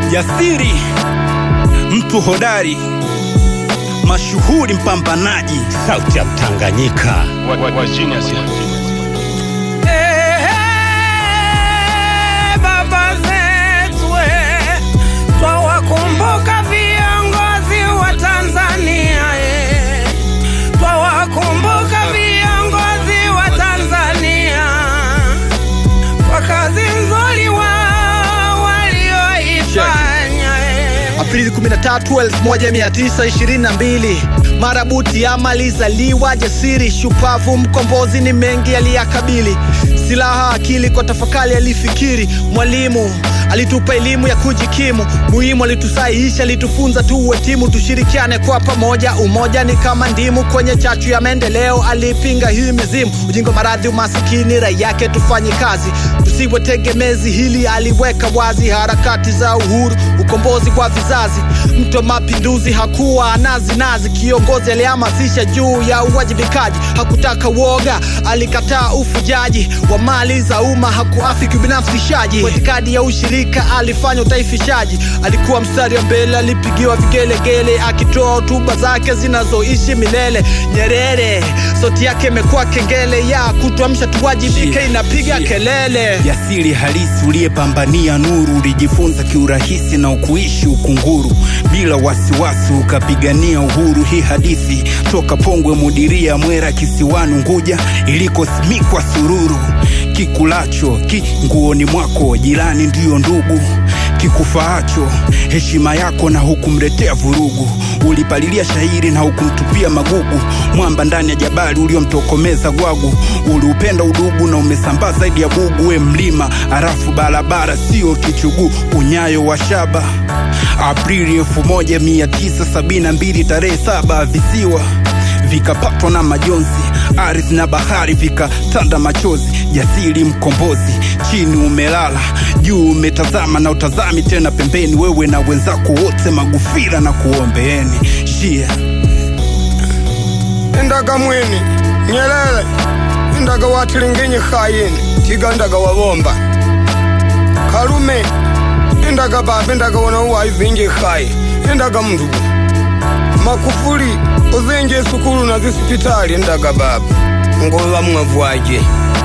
jasiri, mtu hodari, mashuhuri, mpambanaji, sauti ya Mtanganyika. Wa- wa- wa genius. Ehe, baba zetu eh, twawakumbuka viongozi wa Tanzania eh, twawakumbuka viongozi wa Tanzania kwa kazi nzuri wao walioifanya eh. Aprili 13, 1922 Marabuti amalizaliwa jasiri, shupavu, mkombozi, ni mengi aliyakabili. Silaha akili kwa tafakari alifikiri. Mwalimu alitupa elimu ya kujikimu, muhimu alitusahihisha, alitufunza tuwe timu, tushirikiane kwa pamoja. Umoja ni kama ndimu kwenye chachu ya maendeleo. Alipinga hii mizimu, ujinga, maradhi, umasikini, rai yake tufanye kazi, tusiwe tegemezi. Hili aliweka wazi, harakati za uhuru, ukombozi kwa vizazi. Mto mapinduzi hakuwa nazi nazi, kiongozi alihamasisha juu ya uwajibikaji, hakutaka woga, alikataa ufujaji wa mali za umma, hakuafiki ubinafsishaji. Kwa itikadi ya ushirika alifanya utaifishaji, alikuwa mstari wa mbele, alipigiwa vigelegele, akitoa hotuba zake zinazoishi milele. Nyerere sauti yake imekuwa kengele ya kutuamsha tuwajibike, inapiga kelele. jasiri halisi, uliyepambania nuru, ulijifunza kiurahisi na ukuishi ukunguru bila wasiwasi, ukapigania uhuru. Hii hadithi toka Pongwe, Mudiria, Mwera, kisiwani Unguja, ilikosimikwa sururu. Kikulacho ki nguoni mwako, jirani ndiyo ndugu. Kikufaacho heshima yako, na hukumletea vurugu. Ulipalilia shairi na hukumtupia magugu. Mwamba ndani ya jabali uliomtokomeza gwagu. Uliupenda udugu na umesambaa zaidi ya bugu. We mlima harafu barabara, sio kichuguu. Unyayo wa shaba Aprili 1972 tarehe saba visiwa vikapatwa na majonzi, ardhi na bahari vikatanda machozi. Jasiri mkombozi, chini umelala, juu umetazama na utazami tena pembeni. Wewe na wenzako wote Magufira na kuombeeni shia endaga mwini nyelele endaga watilingenye khayini tigandaga wabomba kalume endaga baba endaga wona waivinje khayi endaga mndugu makufuli uzenje sukulu na zisipitali endaga baba ngolola mwavwaje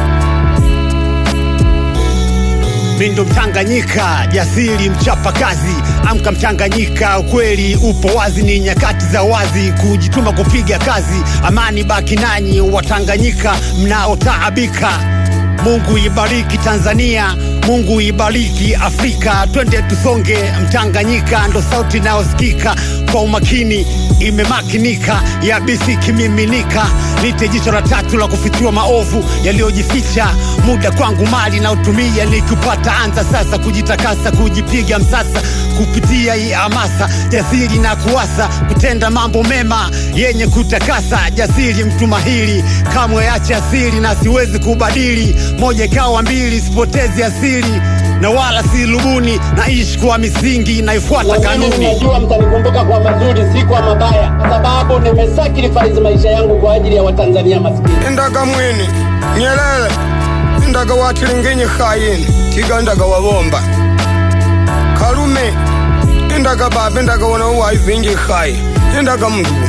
Mindo Mtanganyika, jasiri mchapa kazi, amka Mtanganyika, ukweli upo wazi, ni nyakati za wazi, kujituma kupiga kazi, amani baki nanyi Watanganyika mnaotaabika. Mungu ibariki Tanzania, Mungu ibariki Afrika, twende tusonge. Mtanganyika ndo sauti inayosikika kwa umakini, imemakinika yabisi kimiminika, nite jicho la tatu la kufichua maovu yaliyojificha. Muda kwangu mali na utumia, nikupata anza sasa kujitakasa, kujipiga msasa kupitia hii hamasa, jasiri na kuwasa kutenda mambo mema yenye kutakasa. Jasiri mtu mahiri, kamwe ache asili na siwezi kubadili, moja ikawa mbili, sipotezi asili na wala si lubuni, naishi kwa misingi inayofuata Lakini kanuni. ninajua mtanikumbuka kwa mazuri, si kwa mabaya, kwa sababu nimesacrifice maisha yangu kwa ajili ya Watanzania maskini. endaga mwini nyelele endaga watilingenye khayini tigandaga wabomba kalume endaga baba endaga wona waivinje khayi endaga mndugu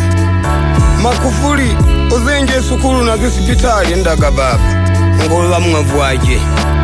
makufuli uzenje sukulu na zisipitali endaga baba ngolola mwavwaje